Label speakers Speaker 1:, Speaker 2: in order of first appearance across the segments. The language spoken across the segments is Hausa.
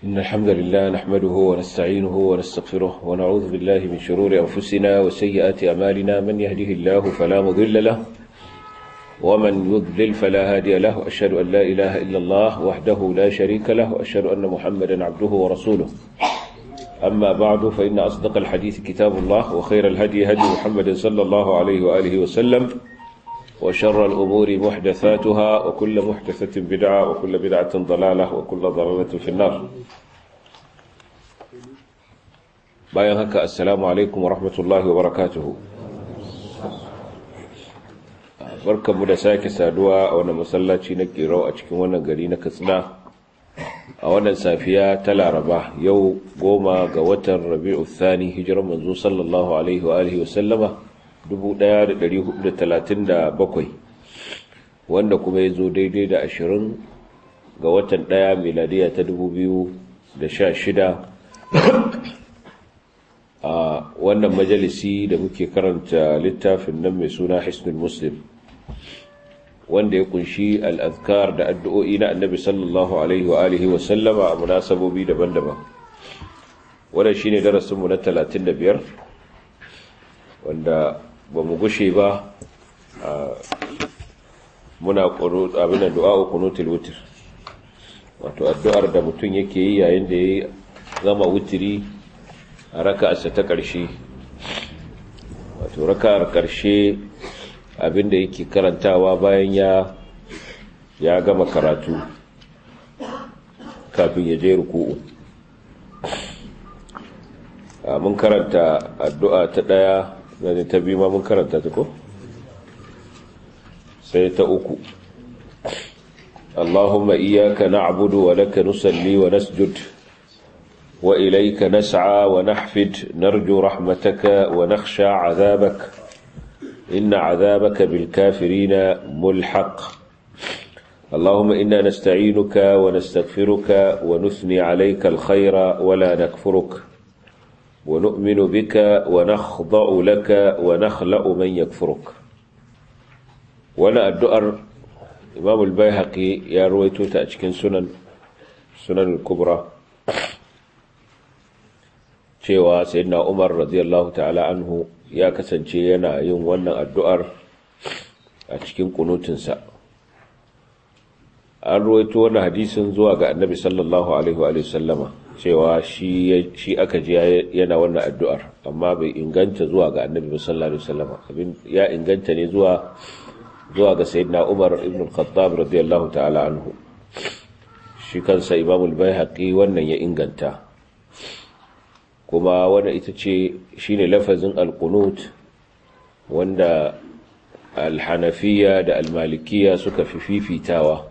Speaker 1: إن الحمد لله نحمده ونستعينه ونستغفره ونعوذ بالله من شرور أنفسنا وسيئات أمالنا من يهده الله فلا مضل له ومن يضلل فلا هادي له أشهد أن لا إله إلا الله وحده لا شريك له وأشهد أن محمدا عبده ورسوله أما بعد فإن أصدق الحديث كتاب الله وخير الهدي هدي محمد صلى الله عليه وآله وسلم وشر الأمور محدثاتها وكل محدثة بدعة وكل بدعة ضلالة وكل ضلالة في النار bayan haka assalamu alaikum wa rahmatullahi wa barakatuhu barkanmu da sake saduwa a wannan masallaci na kirau a cikin wannan gari na katsina a wannan safiya ta laraba yau goma ga watan rabi'u thani hijirar manzo sallallahu alaihi wa alihi wa sallama 1437 wanda kuma ya zo daidai da 20 ga watan ɗaya miladiya ta 2016 a wannan majalisi da muke karanta littafin nan mai suna hisnul muslim wanda ya kunshi al'azkar da addu'o'i na annabi sallallahu alaihi wa alihi wa sallama a munasabobi daban-daban wannan shine darasinmu na 35 wanda ba mu gushe ba muna abin du'a kunutul wutir wato addu'ar da mutum yake yi yayin da ya zama wutiri a raka'arsa ta ƙarshe wato raka'ar ƙarshe abinda yake karantawa bayan ya ya gama karatu kafin ya je ruku'u mun karanta addu'a ta ɗaya zane ta biyu ma mun karanta ta ko sai ta uku Allahumma iyaka na'budu wa laka nusalli wa nasjud wa ilayka nas'a wa nahfid narju rahmataka wa nakhsha 'adhabak inna 'adhabaka bil kafirina mulhaq اللهم إنا نستعينك ونستغفرك ونثني عليك الخير ولا نكفرك ونؤمن بك ونخضع لك ونخلأ من يكفرك وانا الدؤر إمام البيهقي يا رويتو تأشكين سنن سنن الكبرى cewa sayyidina Umar radiyallahu ta'ala anhu ya kasance yana yin wannan addu'ar a cikin kunutinsa an ruwaito wannan hadisin zuwa ga annabi sallallahu alaihi wa sallama cewa shi aka ji yana wannan addu'ar amma bai inganta zuwa ga annabi sallallahu alaihi wasallam abin ya inganta ne zuwa zuwa ga sayyidina Umar ibn al-Khattab radiyallahu ta'ala anhu shi kansa Imam al-Baihaqi wannan ya inganta kuma wanda ita ce shine lafazin al-qunut wanda al-Hanafiyya da al-Malikiyya suka fi fifitawa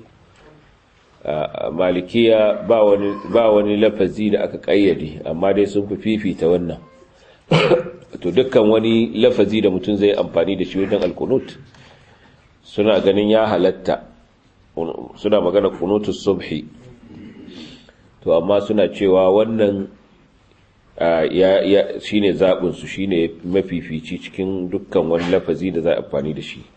Speaker 1: malikiya ba wani ba wani lafazi da aka kayyade amma dai sun fi fifita wannan to dukkan wani lafazi da mutum zai amfani da shi wajen alkunut suna ganin ya halatta suna magana kunutus subhi to amma suna cewa wannan ya ya shine zabin su shine mafifici cikin dukkan wani lafazi da za a amfani da shi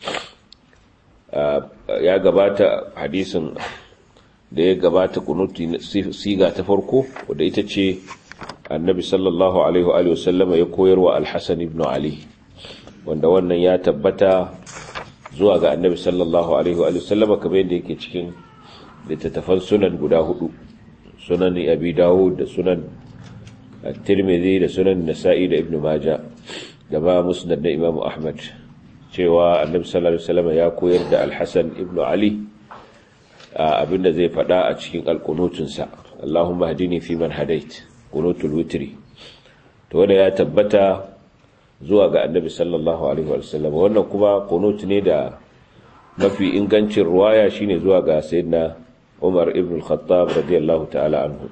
Speaker 1: ya gabata hadisin da ya gabata kunuti siga ta farko wadda ita ce annabi sallallahu alaihi wa sallama ya koyarwa alhassan ibn ali wanda wannan ya tabbata zuwa ga annabi sallallahu alaihi wa sallama kamar yadda yake cikin littattafan sunan guda hudu sunan abi dawud da sunan tirmidhi da sunan nasa'i da ibn maja da ba musnad da imam ahmad cewa annabi sallallahu alaihi wa sallama ya koyar da alhassan ibn ali abinda zai fada a cikin alkunutunsa Allahumma hadini fi man hadait kunutul witri to wanda ya tabbata zuwa ga annabi sallallahu alaihi wasallam wannan kuma kunut ne da mafi ingancin ruwaya shine zuwa ga sayyidina Umar ibn al-Khattab radiyallahu ta'ala anhu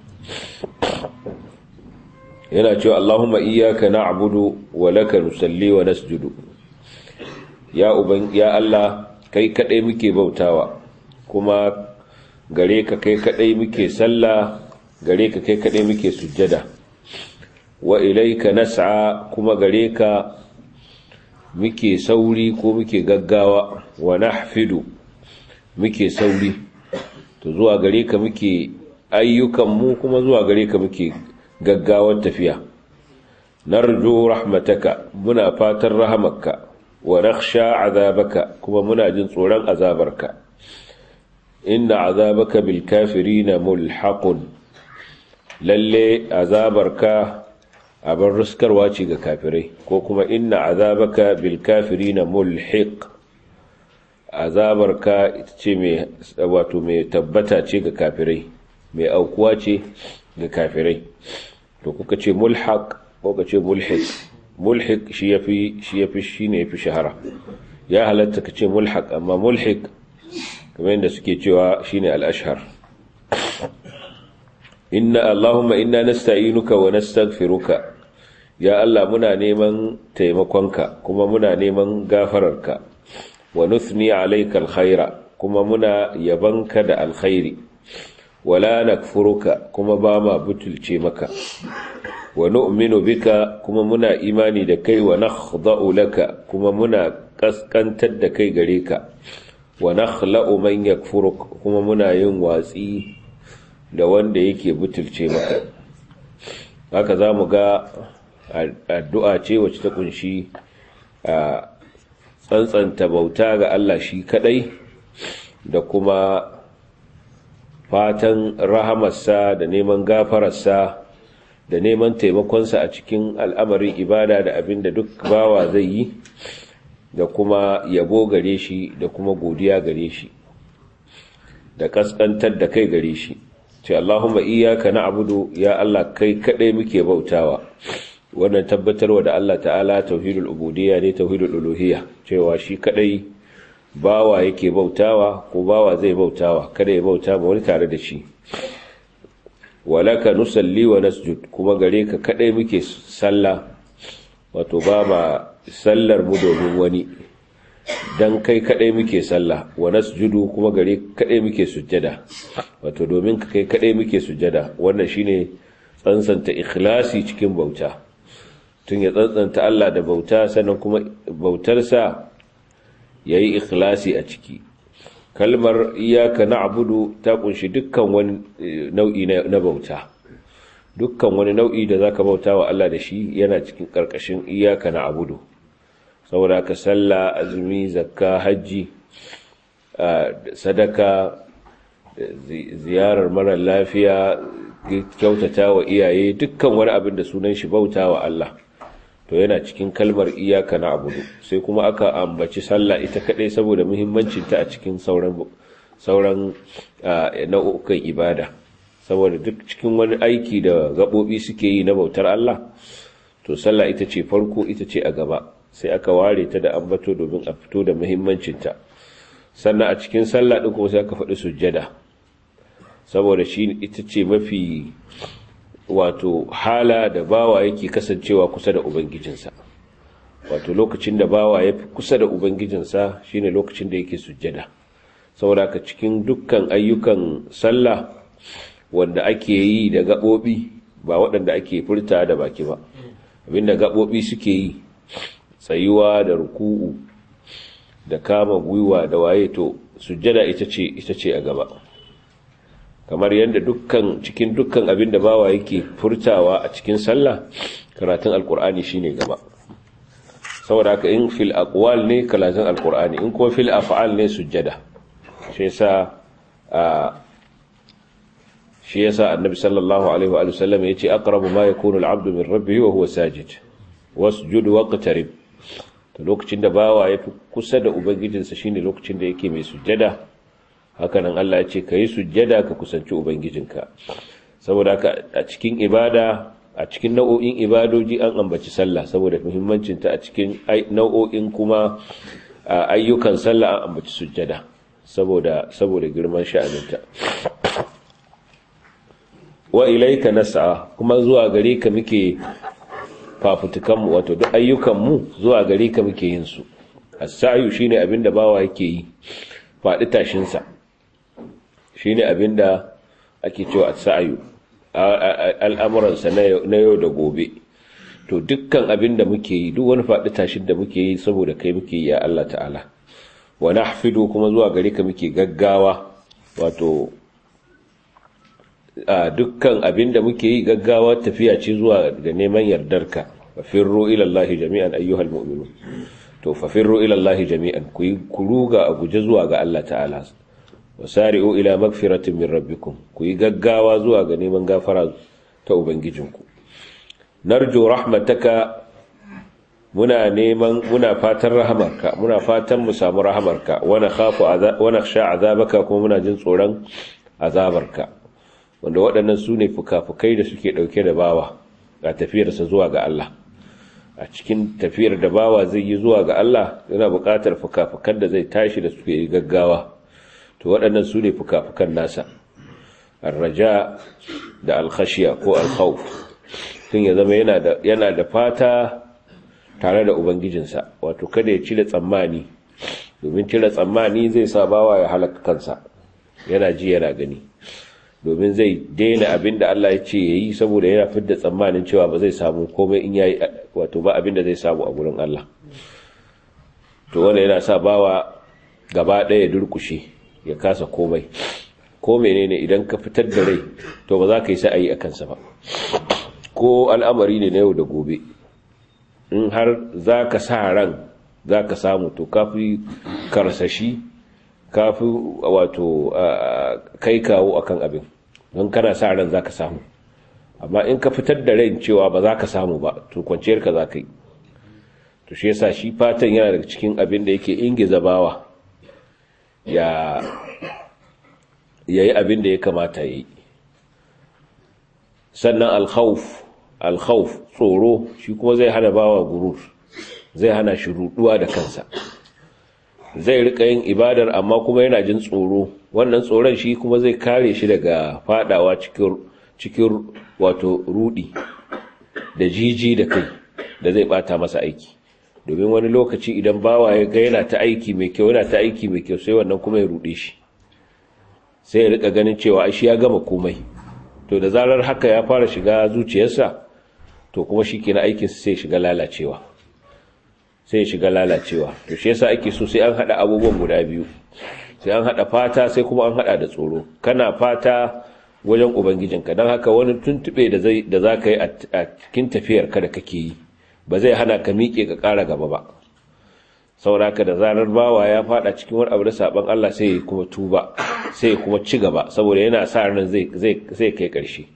Speaker 1: yana cewa Allahumma iyyaka na'budu wa laka nusalli wa nasjudu ya uban ya Allah kai kadai muke bautawa kuma gare ka kai kadai muke sallah gare ka kai kadai muke sujjada wa ilaika nas'a kuma gare ka muke sauri ko muke gaggawa wa nahfidu muke sauri to zuwa gare ka muke ayyukanmu kuma zuwa gare ka muke gaggawar tafiya narju rahmataka muna fatan rahamarka wa nakhsha azabaka kuma muna jin tsoron azabarka inna azabaka bil kafirina mulhaqun lalle azabarka abin ruskarwa ce ga kafirai ko kuma inna azabaka bil kafirina mulhiq azabarka ita ce mai wato mai tabbata ce ga kafirai mai aukuwa ce ga kafirai to kuka ce mulhaq ko ka ce mulhiq mulhiq shi yafi shi yafi shine yafi shahara ya halatta ka ce mulhaq amma mulhiq kamar yadda suke cewa shine al-ashhar inna allahumma inna nasta'inuka wa nastaghfiruka ya Allah muna neman taimakonka kuma muna neman gafararka wa nuthni alayka alkhaira kuma muna yabanka da alkhairi wala nakfuruka kuma ba ma butulce maka wa nu'minu bika kuma muna imani da kai wa nakhda'u laka kuma muna kaskantar da kai gare ka wa nakhla'u man yakfuruk kuma muna yin watsi da wanda yake butulce maka haka zamu ga addu'a ce wacce ta kunshi a tsantsanta bauta ga Allah shi kadai da kuma fatan rahamarsa da neman gafararsa da neman taimakonsa a cikin al'amarin ibada da abin da duk bawa zai yi da kuma yabo gare shi da kuma godiya gare shi da kaskantar da kai gare shi ce Allahumma iyyaka na'budu ya Allah kai kadai muke bautawa wannan tabbatarwa da Allah ta'ala tauhidul ubudiyya ne tauhidul uluhiyya cewa shi kadai bawa yake bautawa ko bawa zai bautawa kada ya bauta ma wani tare da shi walaka nusalli wa nasjud kuma gare ka kadai muke sallah wato ba ma sallar mu domin wani dan kai kadai muke sallah wa nasjudu kuma gare kadai muke sujjada wato domin ka kai kadai muke sujjada wannan shine tsantsanta ikhlasi cikin bauta tun ya tsantsanta Allah da bauta sannan kuma bautarsa yayi ikhlasi a ciki kalmar iyaka na'budu ta kunshi dukkan wani nau'i na bauta dukkan wani nau'i da zaka bauta wa Allah da shi yana cikin karkashin iyaka na'budu saboda ka sallah azumi zakka haji sadaka ziyarar mara lafiya kyautata wa iyaye dukkan wani abin da sunan shi bauta wa Allah to yana cikin kalmar iyaka na abudu sai kuma aka ambaci sallah ita kadai saboda muhimmancinta a cikin sauran sauran nau'ukan ibada saboda duk cikin wani aiki da gabobi suke yi na bautar Allah to sallah ita ce farko ita ce a gaba sai aka ware ta da ambato domin a fito da muhimmancinta sannan a cikin sallah din kuma sai aka faɗi sujjada saboda shi ita ce mafi wato hala da bawa yake kasancewa kusa da ubangijinsa wato lokacin da bawa ya fi kusa da ubangijinsa shine lokacin da yake sujjada saboda ka cikin dukkan ayyukan sallah wanda ake yi da gaɓoɓi ba waɗanda ake furta da baki ba abinda gaɓoɓi suke yi tsayuwa da ruku'u da kama gwiwa da waye to sujjada ita ce ita ce a gaba kamar yadda dukkan cikin dukkan abin da bawa yake furtawa a cikin sallah karatun alkur'ani shine gaba saboda haka in fil aqwal ne karatun alkur'ani in kuma fil af'al ne sujjada shi yasa shi yasa annabi sallallahu alaihi wa sallam yace aqrabu ma yakunu al-'abdu min rabbihi wa huwa sajid wasjud waqtarib to lokacin da bawa ya fi kusa da ubangijinsa shine lokacin da yake mai sujjada hakanan Allah ya ce ka yi sujjada ka kusanci ubangijinka saboda haka a cikin ibada a cikin nau'o'in ibadoji an ambaci sallah saboda muhimmancinta a cikin nau'o'in kuma ayyukan sallah an ambaci sujjada saboda saboda girman sha'aninta wa ilaika nas'a kuma zuwa gare ka muke fafutukanmu wato duk ayyukanmu zuwa gare ka muke yin su as-sa'yu shine abinda bawa yake yi faɗi tashinsa shine abinda ake cewa as-sa'yu al'amuransa na yau da gobe to dukkan abinda muke yi duk wani faɗi tashin da muke yi saboda kai muke yi ya Allah ta'ala wa nahfidu kuma zuwa gare ka muke gaggawa wato dukkan abin da muke yi gaggawa tafiya ce zuwa ga neman yardarka fafirru ila Allah jami'an ayyuhal mu'minun to fafirru ila Allah jami'an ku yi kuruga a guje zuwa ga Allah ta'ala wasari'u ila magfiratin min rabbikum ku yi gaggawa zuwa ga neman gafara ta ubangijinku narju rahmataka muna neman muna fatan rahamarka muna fatan mu samu rahamarka wa nakhafu wa nakhsha azabaka kuma muna jin tsoron azabarka wanda waɗannan su ne fukafukai da suke ɗauke da bawa a tafiyarsa zuwa ga Allah a cikin tafiyar da bawa zai yi zuwa ga Allah yana buƙatar fukafukan da zai tashi da suke yi gaggawa to waɗannan su ne fukafukan nasa arraja da alkhashiya ko alkhawf tun ya zama yana da fata tare da ubangijinsa wato kada ya cire tsammani domin cire tsammani zai sa bawa ya halaka kansa yana ji yana gani domin zai daina abin da Allah ya ce ya yi saboda yana fidda tsammanin cewa ba zai samu komai in yayi wato ba abin da zai samu a gurin Allah to wanda yana sa bawa gaba ɗaya durkushe ya kasa komai ko menene idan ka fitar da rai to ba za ka yi sa'ayi a kansa ba ko al'amari ne na yau da gobe in har za ka sa ran za ka samu to kafi karsashi kafi wato kai kawo akan abin don kana sa ran za ka samu amma in ka fitar da rai cewa ba za ka samu ba to kwanciyar ka za ka yi to shi yasa shi fatan yana daga cikin abin da yake ingiza bawa ya yayi abin da ya kamata yi sannan alkhawf alkhawf tsoro shi kuma zai hana bawa gurur zai hana shi ruduwa da kansa zai rika yin ibadar amma kuma yana jin tsoro wannan tsoron shi kuma zai kare shi daga fadawa cikin cikin wato rudi da jiji da kai da zai bata masa aiki domin wani lokaci idan bawa ya ga yana ta aiki mai kyau yana ta aiki mai kyau sai wannan kuma ya rude shi sai ya rika ganin cewa shi ya gama komai to da zarar haka ya fara shiga zuciyarsa to kuma shi kenan aikin sai shiga lalacewa sai shiga lalacewa to shi yasa ake so sai an hada abubuwan guda biyu sai an hada fata sai kuma an hada da tsoro kana fata wajen ubangijinka don haka wani tuntube da zai da zaka yi a cikin tafiyar ka da kake yi ba zai hana ka miƙe ka ƙara gaba ba sauraka da zarar bawa ya fada cikin wani abu da saban Allah sai ya kuma tuba sai ya kuma ci gaba saboda yana sa ran zai zai kai ƙarshe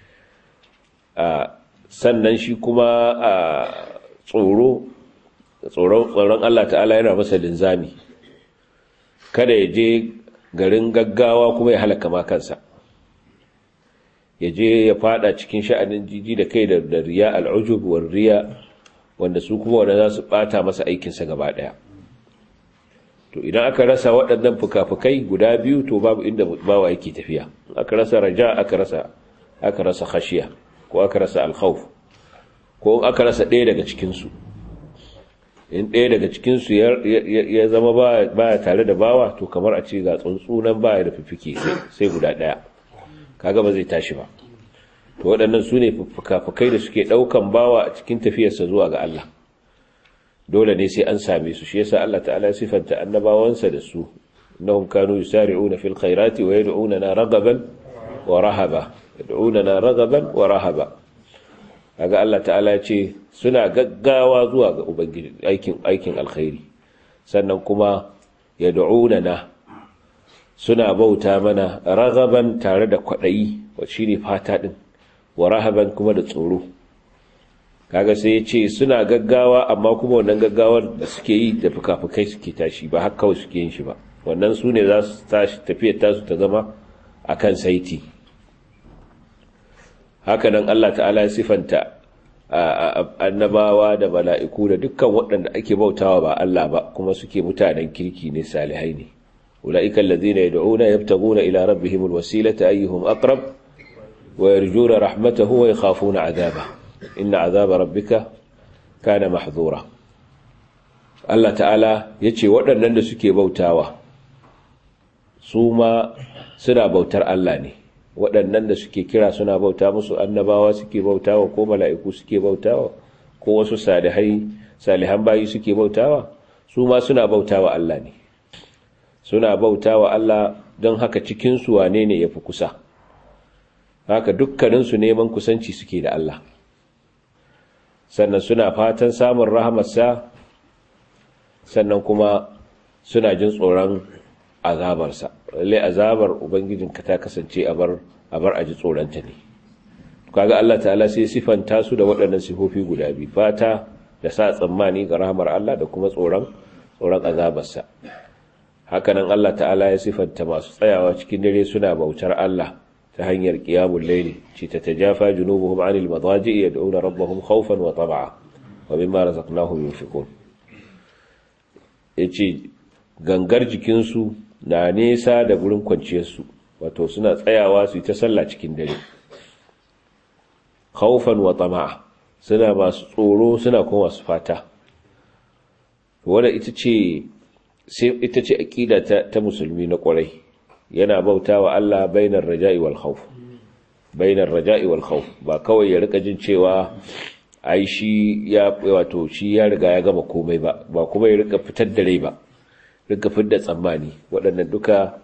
Speaker 1: sannan shi kuma a tsoro tsoron Allah ta'ala yana masa linzami kada ya je garin gaggawa kuma ya halaka ma kansa ya je ya fada cikin sha'anin jiji da kai da riya al'ujub war riya wanda su kuma wanda za su bata masa aikinsa gaba daya to idan aka rasa waɗannan fuka-fukai guda biyu to babu inda bawa yake tafiya aka rasa raja aka rasa aka rasa khashiya ko aka rasa alkhawf ko aka rasa ɗaya daga cikinsu in ɗaya daga cikinsu ya zama baya tare da bawa to kamar a ce ga tsuntsunan baya da fifike sai guda ɗaya kaga ba zai tashi ba to waɗannan su ne fuka-fukai da suke ɗaukan bawa a cikin tafiyarsa zuwa ga Allah dole ne sai an same su shi yasa Allah ta'ala ya sifanta annabawansa da su innahum kanu yusari'una fil khairati wa yad'unana ragaban wa rahaba yad'unana ragaban wa rahaba kaga Allah ta'ala ya ce suna gaggawa zuwa ga ubangiji aikin aikin alkhairi sannan kuma yad'unana suna bauta mana ragaban tare da kwadayi wa shine fata din wa rahaban kuma da tsoro kaga sai ya ce suna gaggawa amma kuma wannan gaggawar da suke yi da fukafukai suke tashi ba haka kawai suke yin shi ba wannan su ne za su tashi tafiyar tasu ta zama a kan saiti haka nan Allah ta'ala ya sifanta annabawa da mala'iku da dukkan waɗanda ake bautawa ba Allah ba kuma suke mutanen kirki ne salihai ne ula'ikan lazina yad'una yabtaguna ila rabbihimul wasilata ayyuhum aqrab wa yarjuna rahmatahu wa yakhafuna 'adaba inna 'adaba rabbika kana mahdhura Allah ta'ala yace waɗannan da suke bautawa su ma suna bautar Allah ne waɗannan da suke kira suna bauta musu annabawa suke bautawa ko mala'iku suke bautawa ko wasu salihai salihan bayi suke bautawa su ma suna bautawa Allah ne suna bautawa Allah don haka cikin su wane ne yafi kusa haka dukkaninsu neman kusanci suke da Allah sannan suna fatan samun rahamarsa sannan kuma suna jin tsoron azabarsa lalle azabar ubangijinka ta kasance a bar a bar aji tsoronta ne kaga Allah ta'ala sai sifanta su da waɗannan sifofi guda biyu fata da sa tsammani ga rahamar Allah da kuma tsoron tsoron azabarsa hakanan Allah ta'ala ya sifanta masu tsayawa cikin dare suna bautar Allah ta hanyar qiyamul layli ci ta tajafa junubuhum 'anil madaji'i yad'una rabbahum khawfan wa tam'a wa mimma razaqnahum yunfiqun yace gangar jikinsu na nesa da gurin kwanciyarsu wato suna tsayawa su yi ta sallah cikin dare khawfan wa tama'a suna masu tsoro suna kuma masu fata wanda ita ce sai ita ce aqida ta, ta musulmi na kwarai yana bautawa Allah bainar raja'i wal khawf bainar raja'i wal khawf ba kawai ya rika jin cewa ai shi ya wato shi ya riga ya gama komai ba ba kuma ya rika fitar da rai ba rika fitar da tsammani waɗannan duka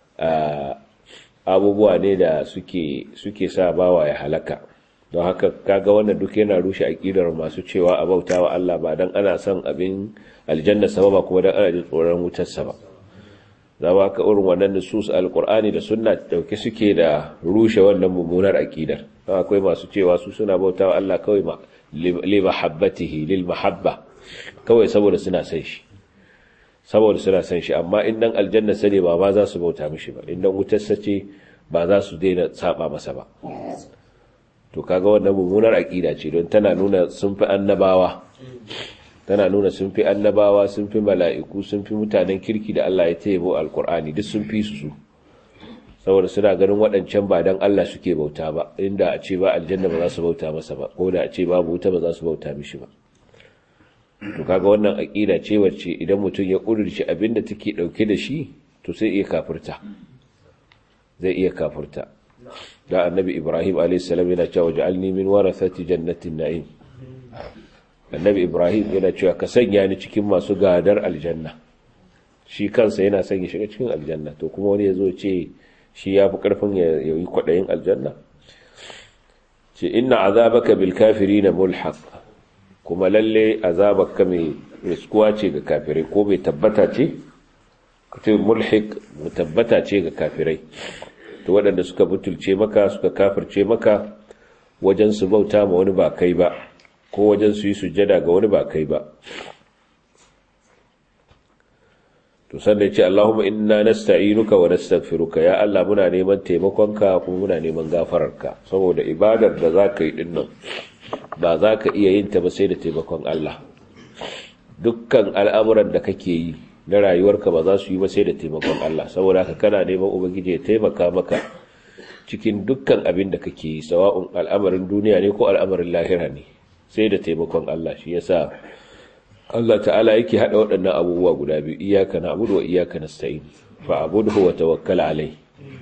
Speaker 1: abubuwa ne da suke suke sa bawa ya halaka don haka kaga wannan duk yana rushe aqidar masu cewa a bautawa Allah ba dan ana son abin aljanna sama ba kuma dan ana jin tsoron wutar sa ba zama ka irin wannan nusus alqur'ani da sunna dauke suke da rushe wannan mummunar aqidar don akwai masu cewa su suna bautawa Allah kawai ma li mahabbatihi lil mahabba kawai saboda suna son shi saboda suna son shi amma in dan aljanna sane ba ma za su bauta mishi ba in dan wutar sace ba za su daina saba masa ba to kaga wannan mummunar aqida ce don tana nuna sun fi annabawa tana nuna sun fi annabawa sun fi mala'iku sun fi mutanen kirki da Allah ya tayyibo alqur'ani duk sun fi su saboda suna ganin waɗancan ba dan Allah suke bauta ba inda a ce ba aljanna ba za su bauta masa ba ko da a ce babu wuta ba za su bauta mishi ba to kaga wannan aqida ce wacce idan mutum ya kudurci abinda take dauke da shi to sai iya kafirta zai iya kafirta da annabi ibrahim a.s. yana cewa ja'alni min warathati jannatin na'im annabi ibrahim yana cewa ka sanya ni cikin masu gadar aljanna shi kansa yana son ya shiga cikin aljanna to kuma wani ya zo ce shi ya fi karfin ya yi kwaɗayin aljanna ce inna azabaka bil kafirina mulhaq kuma lalle azabaka mai riskuwa ce ga kafirai ko mai tabbata ce kace mulhiq tabbata ce ga kafirai to waɗanda suka butulce maka suka kafirce maka wajen su bauta ma wani ba kai ba ko wajen su yi sujjada ga wani ba kai ba to sannan ce Allahumma inna nasta'inuka wa nastaghfiruka ya Allah muna neman taimakonka kuma muna neman gafararka saboda ibadar da zaka yi dinnan ba za ka iya yin ta ba sai da taimakon Allah dukkan al'amuran da kake yi na rayuwarka ba za su yi ba sai da taimakon Allah saboda haka kana neman ubangiji ya taimaka maka cikin dukkan abin da kake yi sawa'un al'amarin duniya ne ko al'amarin lahira ne sai da taimakon Allah shi yasa Allah ta'ala yake hada waɗannan abubuwa guda biyu iyyaka na'budu wa iyyaka nasta'in fa'budhu wa tawakkal alai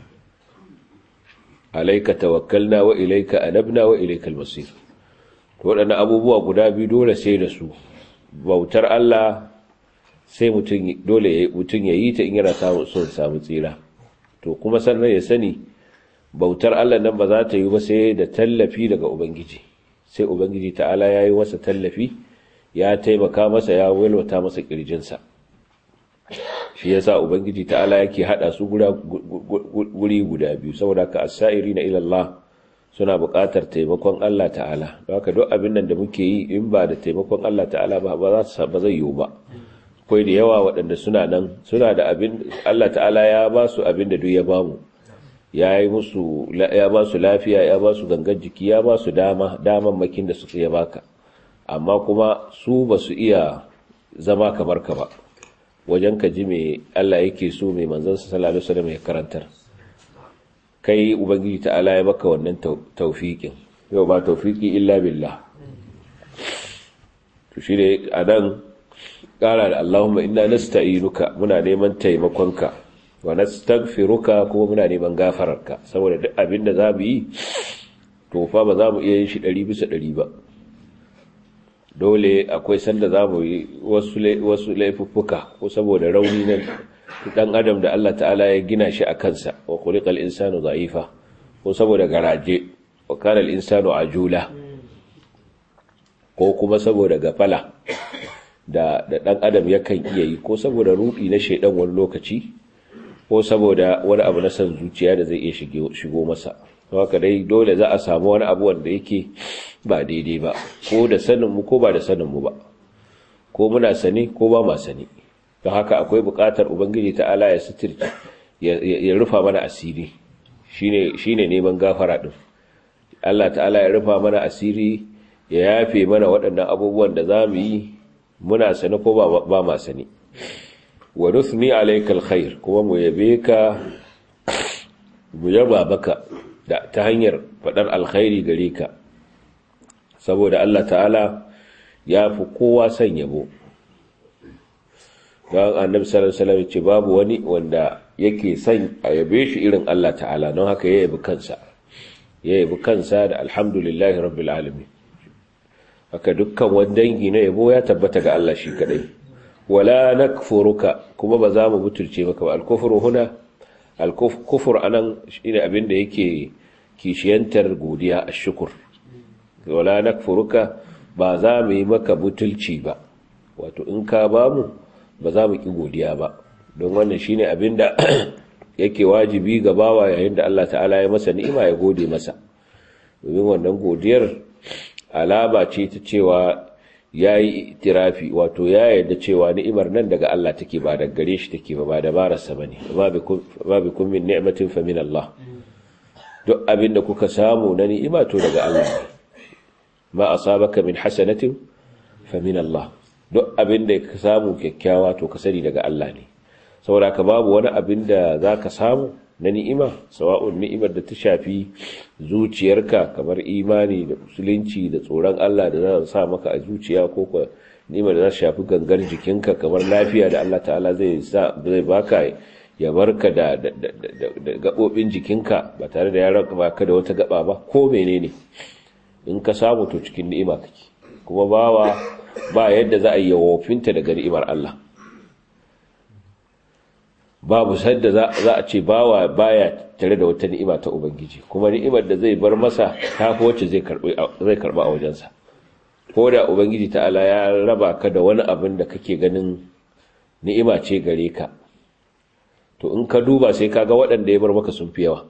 Speaker 1: alayka tawakkalna wa ilayka anabna wa ilaykal masir to waɗannan abubuwa guda biyu dole sai da su bautar Allah sai mutum dole mutum ya yi ta in yana samun son samu tsira to kuma sannan ya sani bautar Allah nan ba za ta yi ba sai da tallafi daga ubangiji sai ubangiji ta'ala ya yi masa tallafi ya taimaka masa ya walwata masa kirjinsa shi yasa ubangiji ta'ala yake hada su guri guda biyu saboda ka as-sa'iri na ila Allah suna buƙatar taimakon Allah ta'ala haka duk abin nan da muke yi in ba da taimakon Allah ta'ala ba ba za ba zai yiwu ba akwai da yawa waɗanda suna nan suna da abin Allah ta'ala ya ba su abin da duk ya ba mu ya yi musu ya ba su lafiya ya ba su gangan jiki ya ba su dama daman makin da suka ya baka amma kuma su ba su iya zama kamar ka ba wajen ka ji me Allah yake so mai manzon sa sallallahu alaihi wasallam ya karantar kai ubangiji ta'ala ya baka wannan tawfiqin yau ba tawfiqi illa billah to shi ne anan kara da Allahumma inna nasta'inuka muna neman taimakonka wa nastaghfiruka kuma muna neman gafararka saboda duk abin da zamu yi to fa ba za mu iya yin shi 100 bisa 100 ba dole akwai sanda za mu yi wasu wasu laifuffuka ko saboda rauni na dan adam da Allah ta'ala ya gina shi a kansa wa khuliqal insanu dha'ifa ko saboda garaje wa kana al-insanu ajula ko kuma saboda gafala da da dan adam yakan iya yi ko saboda rudi na shedan wani lokaci ko saboda wani abu na san zuciya da zai iya shigo masa haka dai dole za a samu wani abu wanda yake ba daidai ba ko da sanin mu ko ba da sanin mu ba ko muna sani ko ba ma sani don haka akwai buƙatar ubangiji ta'ala ya sitirci ya rufa mana asiri shine shine neman gafara din Allah ta'ala ya rufa mana asiri ya yafe mana waɗannan abubuwan da za mu yi muna sani ko ba ma sani wa nusni alayka alkhair kuma mu yabe ka mu yaba baka da ta hanyar fadar alkhairi gare ka saboda Allah ta'ala ya fi kowa son yabo don annabi sallallahu alaihi wasallam ce babu wani wanda yake son a yabe shi irin Allah ta'ala don haka ya yabi kansa ya yabi kansa da alhamdulillahi rabbil alamin haka dukkan wani dangi na yabo ya tabbata ga Allah shi kadai wala nakfuruka kuma ba za mu butulce maka ba al-kufru huna al-kufr anan shine abin da yake kishiyantar godiya ash-shukr wala nakfuruka ba za mu yi maka butulci ba wato in ka ba mu ba za mu ki godiya ba don wannan shine abin da yake wajibi ga bawa yayin da Allah ta'ala ya masa ni'ima ya gode masa domin wannan godiyar alama ce ta cewa ya yi itirafi wato ya yarda cewa ni'imar nan daga Allah take ba daga gare shi take ba ba da barasa ba ne ba bi kun min ni'matin fa min Allah duk abin da kuka samu na ni'ima to daga Allah ne ma asabaka min hasanatin fa min Allah duk abin da ka samu kyakkyawa to ka sani daga Allah ne saboda ka babu wani abin da zaka samu na ni'ima sawa'un ni'imar da ta shafi zuciyarka kamar imani da musulunci da tsoron Allah da za sa maka a zuciya ko ka ni'imar da za ta shafi gangar jikinka kamar lafiya da Allah ta'ala zai sa zai baka ya barka da da gabobin jikinka ba tare da ya baka da wata gaba ba ko menene in ka samu to cikin ni'ima kake kuma bawa ba yadda za a yi wofinta daga ni'imar Allah babu sadda za a ce bawa baya tare da wata ni'ima ta ubangiji kuma ni'imar da zai bar masa ta fi wacce zai karba a wajensa ko da ubangiji ta'ala ya raba ka da wani abin da kake ganin ni'ima ce gare ka to in ka duba sai kaga waɗanda ya bar maka sun fi yawa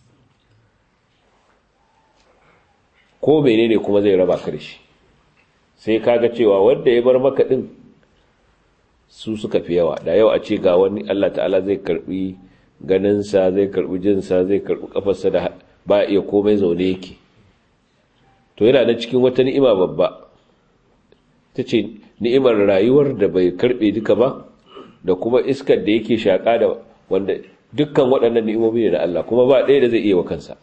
Speaker 1: ko menene kuma zai raba ka da shi sai kaga cewa wanda ya bar maka din su suka fi yawa da yau a ce ga wani Allah ta'ala zai karbi ganinsa zai karbi jinsa zai karbi kafarsa da ba iya komai zaune yake to yana da cikin wata ni'ima babba ta ce ni'imar rayuwar da bai karbe duka ba da kuma iskar da yake shaƙa da wanda dukkan waɗannan ni'imomi ne da Allah kuma ba ɗaya da zai iya wa kansa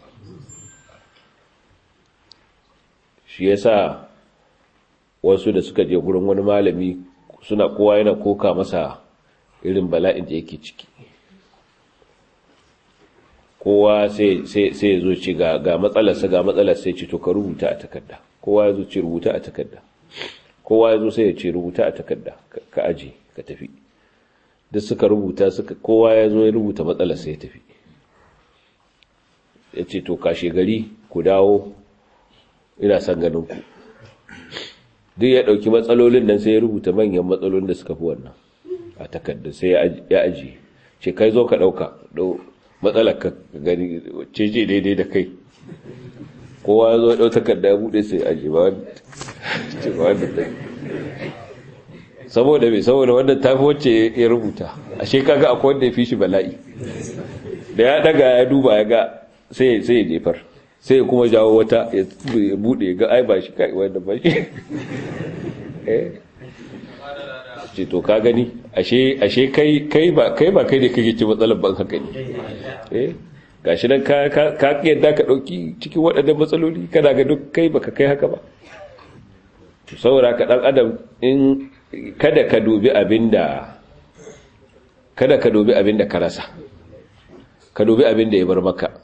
Speaker 1: shi yasa wasu da suka je gurin wani malami suna kowa yana koka masa irin bala'in da yake ciki kowa sai ya zo ci ga matsalarsa ga matsalar sai ce to ka rubuta a takarda kowa ya zo ce rubuta a takarda kowa ya zo sai ya ce rubuta a takarda ka aji ka tafi duk suka rubuta suka kowa ya zo ya rubuta matsalar sai ya tafi ya ce to kashe gari ku dawo ina son ganin ku duk ya ɗauki matsalolin nan sai ya rubuta manyan matsalolin da suka fi wannan a takarda sai ya aji ce kai zo ka ɗauka matsalar ka gani ce ce daidai da kai kowa ya zo ya ɗau takarda ya buɗe sai aji ba wanda ta saboda mai saboda wanda ta fi wacce ya rubuta a shekaga akwai wanda ya fi shi bala'i da ya ɗaga ya duba ya ga sai ya jefar sai ya kuma jawo wata ya bude ga ai ba shi kai wanda ba shi ce to ka gani ashe ashe kai kai ba kai ba kai ne kake ci matsalar ban haka ne eh gashi nan ka ka ka yadda ka dauki cikin waɗannan matsaloli kana ga duk kai baka kai haka ba to saboda ka dan adam in kada ka dubi abinda kada ka dubi abinda ka rasa ka dubi abinda ya bar maka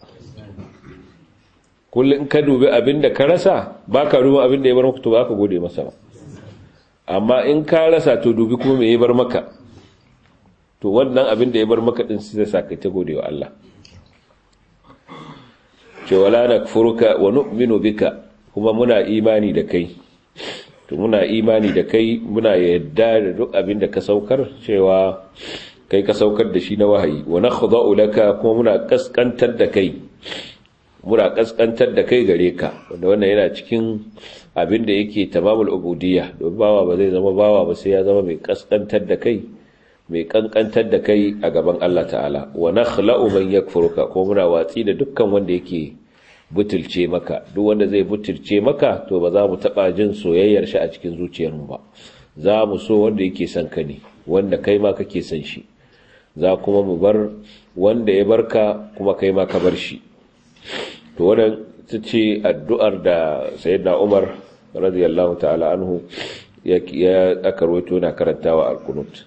Speaker 1: kullum ka dubi abin da ka rasa ba ka dubi abin da ya bar maka to ba ka gode masa ba amma in ka rasa to dubi kuma me ya bar maka to wannan abin da ya bar maka din sai sa ka ta gode wa Allah ce wala nakfuruka wa nu'minu bika kuma muna imani da kai to muna imani da kai muna yadda da duk abin da ka saukar cewa kai ka saukar da shi na wahayi wa nakhda'u laka kuma muna kaskantar da kai muna kaskantar da kai gare ka wanda wannan yana cikin abin da yake tamamul ubudiyya don bawa ba zai zama bawa ba sai ya zama mai kaskantar da kai mai kankantar da kai a gaban Allah ta'ala wa nakhla'u man yakfuruka ko muna watsi da dukkan wanda yake butulce maka duk wanda zai butulce maka to ba za mu taba jin soyayyar shi a cikin zuciyarmu ba za mu so wanda yake son ka ne wanda kai ma kake son shi za kuma mu bar wanda ya barka kuma kai ma ka bar shi to wannan ta ce addu'ar da sayyidina Umar radiyallahu ta'ala anhu ya aka rawaito na karantawa al-qunut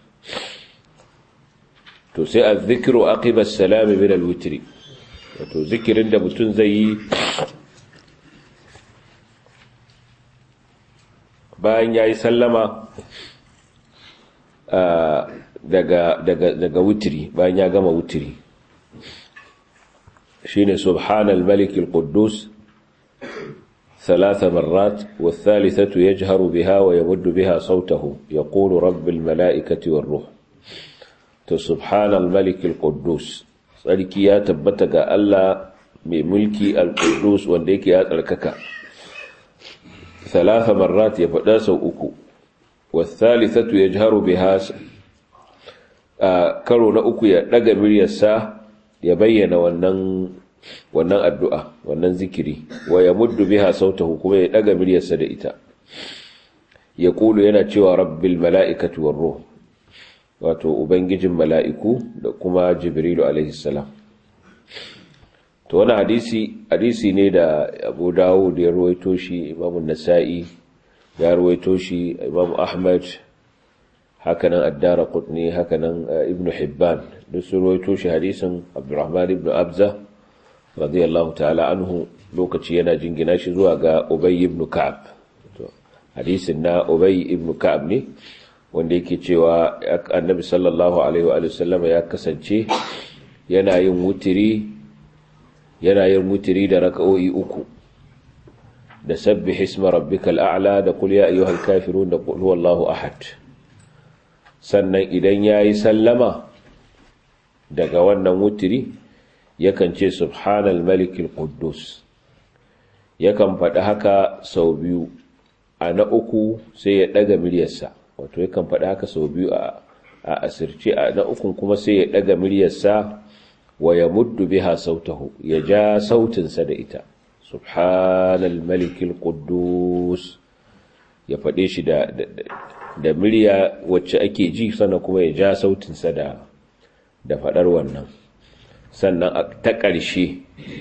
Speaker 1: to sai az-zikru aqiba as-salam min al-witr to zikirin da mutum zai yi bayan yayi sallama daga daga daga witri bayan ya gama witri shine subhanal malik al-quddus ثلاث مرات والثالثة يجهر بها ويمد بها صوته يقول رب الملائكة والروح سبحان الملك القدوس tsarki ya tabbata ga Allah mai mulki al-Qudus wanda yake ya tsarkaka thalatha marrat ya faɗa sau uku wasalithatu yajharu biha karo na uku ya daga miryarsa ya bayyana wannan wannan addu'a wannan zikiri wa yamuddu biha sautahu kuma ya daga miryarsa da ita ya kulu yana cewa rabbil mala'ikati war ruh wato ubangijin mala'iku da kuma jibrilu alaihissalam to wani hadisi hadisi ne da abu dawud ya ruwaito shi imamu nasa'i ya ruwaito shi imamu ahmad hakanan addara kutni hakanan ibn hibban duk su ruwaito shi hadisin abdurrahman ibn abza radiyallahu ta'ala anhu lokaci yana jingina shi zuwa ga ubay ibn ka'ab hadisin na ubay ibn ka'ab ne wanda yake cewa annabi sallallahu alaihi wa sallama ya kasance yana yin wutiri yana yin wutiri da raka'o'i uku da sabbih isma rabbikal a'la da qul ya ayyuhal kafirun da qul huwallahu ahad sannan idan yayi sallama daga wannan wutiri yakan ce subhanal malikil quddus yakan faɗi haka sau biyu a na uku sai ya ɗaga miryarsa wato yakan faɗi haka sau biyu a asirce a na ukun kuma sai ya ɗaga miryarsa wa ya muddu biha sautahu ya ja sautinsa da ita subhanal malikil quddus ya faɗe shi da da murya wacce ake ji sannan kuma ya ja sautinsa da da faɗar wannan sannan ta ƙarshe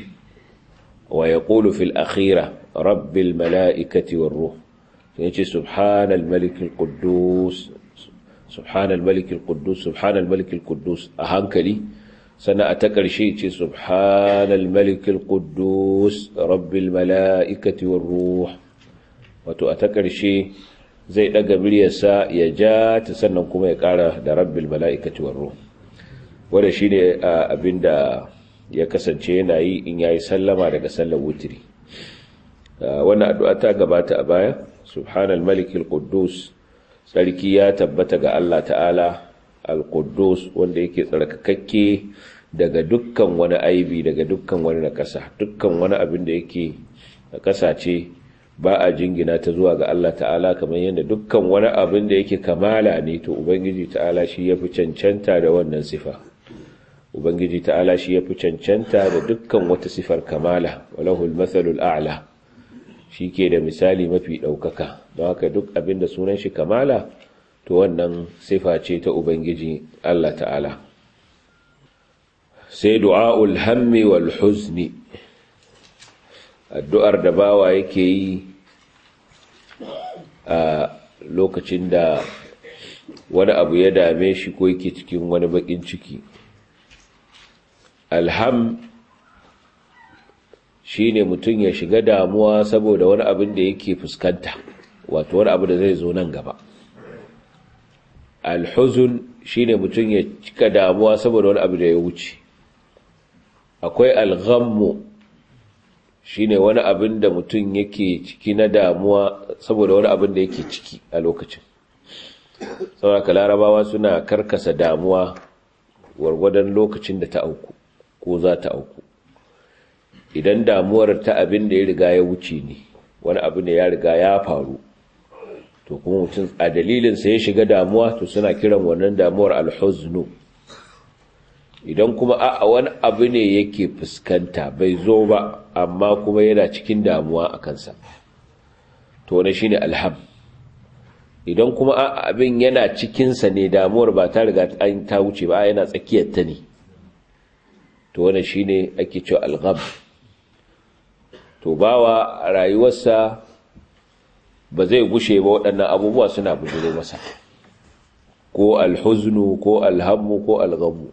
Speaker 1: wa ya ƙulu fil akhira rabbil mala'ikati war ruh sai ce subhanal malikil quddus subhanal malikil quddus subhanal malikil quddus a hankali sannan a ta ƙarshe ce subhanal malikil quddus rabbil mala'ikati war ruh wato a ta ƙarshe zai daga miryarsa ya ja ta sannan kuma ya ƙara da rabbil mala'ikati war ruh wanda shine abinda ya kasance yana yi in yayi sallama daga sallar wutiri wannan addu'a ta gabata a baya subhanal malikil quddus sarki ya tabbata ga Allah ta'ala al-quddus wanda yake tsarkakakke daga dukkan wani aibi daga dukkan wani nakasa dukkan wani abin da yake nakasa ce ba a jingina ta zuwa ga Allah ta'ala kamar yadda dukkan wani abin da yake kamala ne to ubangiji ta'ala shi yafi cancanta da wannan sifa ubangiji ta'ala shi yafi cancanta da dukkan wata sifar kamala walahul mathalul a'la shi ke da misali mafi ɗaukaka don haka duk abin da sunan shi kamala to wannan sifa ce ta ubangiji Allah ta'ala sai du'a'ul hammi wal huzni addu'ar da bawa yake yi a lokacin da wani abu ya dame shi ko yake cikin wani bakin ciki alham shi ne mutum ya shiga damuwa saboda wani abin da yake fuskanta wato wani abu da zai zo nan gaba alhuzun shi ne mutum ya cika damuwa saboda wani abu da ya wuce akwai alghammu shine wani abin da mutum yake ciki na damuwa saboda wani abin da yake ciki a lokacin saboda larabawa suna karkasa damuwa gwargwadon lokacin da ta auku ko za ta auku idan damuwar ta abin da ya riga ya wuce ne wani abu ne ya riga ya faru to kuma mutum a dalilinsa ya shiga damuwa to suna kiran wannan damuwar alhuznu idan kuma a wani abu ne yake fuskanta bai zo ba amma kuma yana cikin damuwa a kansa to wani shine alham idan kuma a abin yana cikinsa ne damuwar ba ta riga an ta wuce ba yana tsakiyar ta ne to wani shine ake cewa algham to bawa a rayuwarsa ba zai gushe ba waɗannan abubuwa suna bujiro masa ko alhuznu ko alhammu ko alghammu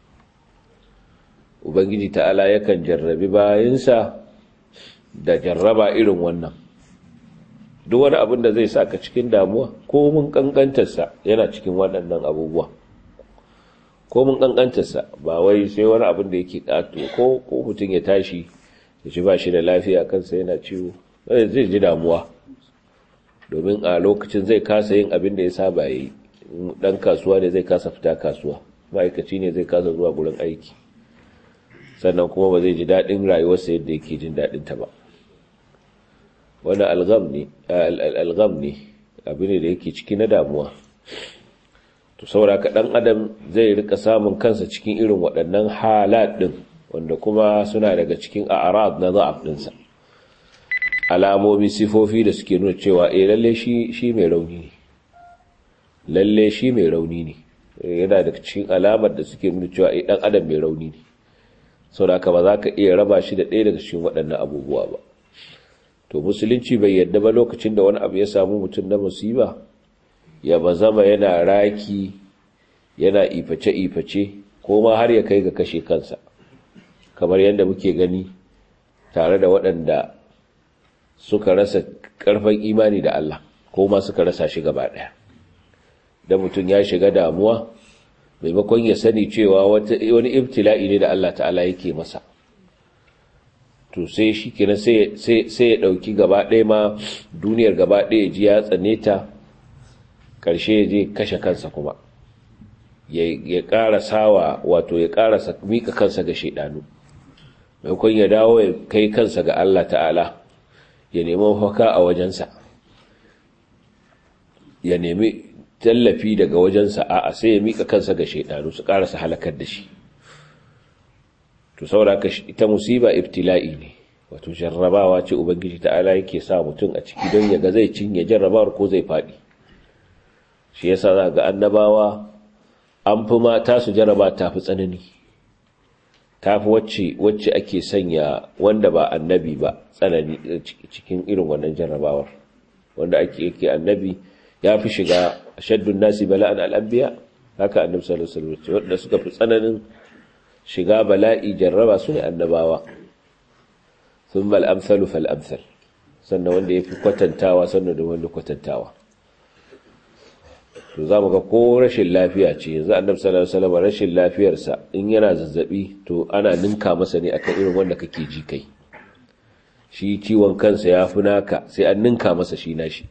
Speaker 1: ubangiji ta'ala yakan jarrabi bayansa da jarraba irin wannan duk wani abin da zai saka cikin damuwa ko mun kankantarsa yana cikin waɗannan abubuwa ko mun kankantarsa ba wai sai wani abin da yake ƙato ko ko mutum ya tashi ya ci ba shi da lafiya kansa yana ciwo zai ji damuwa domin a lokacin zai kasa yin abin da ya saba yi dan kasuwa ne zai kasa fita kasuwa ma'aikaci ne zai kasa zuwa gurin aiki sannan kuma ba zai ji daɗin rayuwarsa yadda yake jin daɗin ta ba wani algam ne algam ne abu ne da yake ciki na damuwa to saboda ka ɗan adam zai rika samun kansa cikin irin waɗannan halat ɗin wanda kuma suna daga cikin a'rad na za'af ɗinsa alamomi sifofi da suke nuna cewa eh lalle shi shi mai rauni ne lalle shi mai rauni ne yana daga cikin alamar da suke nuna cewa eh dan adam mai rauni ne saboda haka ba za ka iya raba shi da ɗaya daga cikin waɗannan abubuwa ba to musulunci bai yadda ba lokacin da wani abu ya samu mutum na musiba ya bazama yana raki yana iface-iface ko ma har ya kai ga kashe kansa kamar yadda muke gani tare da waɗanda suka rasa ƙarfin imani da Allah ko ma suka rasa shi gaba ɗaya da mutum ya shiga damuwa maimakon ya sani cewa wani ibtila'i ne da Allah ta'ala yake masa to sai shi kenan sai ya ɗauki gaba ɗaya ma duniyar gaba ɗaya ji ya tsane ta ƙarshe ya je kashe kansa kuma ya ƙara sawa wato ya ƙara miƙa kansa ga shaidanu maimakon ya dawo ya kai kansa ga Allah ta'ala ya nemi mafaka a wajensa ya nemi tallafi daga wajensa a sai ya miƙa kansa ga shaidanu su ƙarasa halakar da shi to sauraka ita musiba ibtila'i ne wato jarrabawa ce ubangiji ta'ala yake sa mutum a ciki don ya ga zai cinye jarrabawar ko zai faɗi shi yasa za ga annabawa an fi mata su jarraba ta fi tsanani ta fi wacce wacce ake sanya wanda ba annabi ba tsanani cikin irin wannan jarrabawar wanda ake yake annabi ya fi shiga shaddun nasi bala'an al'abbiya haka annabi sallallahu alaihi wasallam wanda suka fi tsananin shiga bala'i jarraba su ne annabawa thumma al-amsalu fal-amsal sannan wanda yafi kwatantawa sannan da wanda kwatantawa to zamu ga ko rashin lafiya ce yanzu annabi sallallahu alaihi wasallam rashin lafiyarsa in yana zazzabi to ana ninka masa ne akan irin wanda kake ji kai shi ciwon kansa yafi naka sai an ninka masa shi nashi